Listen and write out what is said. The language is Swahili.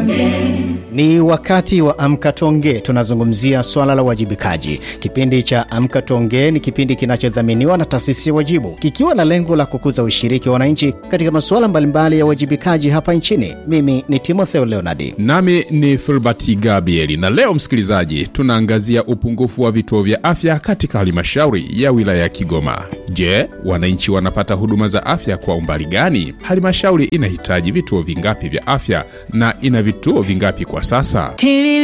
Ni wakati wa Amka Tuongee, tunazungumzia swala la uwajibikaji. Kipindi cha Amka Tuongee ni kipindi kinachodhaminiwa na taasisi ya Wajibu, kikiwa na lengo la kukuza ushiriki wa wananchi katika masuala mbalimbali ya uwajibikaji hapa nchini. Mimi ni Timotheo Leonardi. Nami ni Filbert Gabrieli, na leo msikilizaji, tunaangazia upungufu wa vituo vya afya katika halmashauri ya wilaya ya Kigoma. Je, wananchi wanapata huduma za afya kwa umbali gani? Halmashauri inahitaji vituo vingapi vya afya na ina vituo vingapi kwa sasa?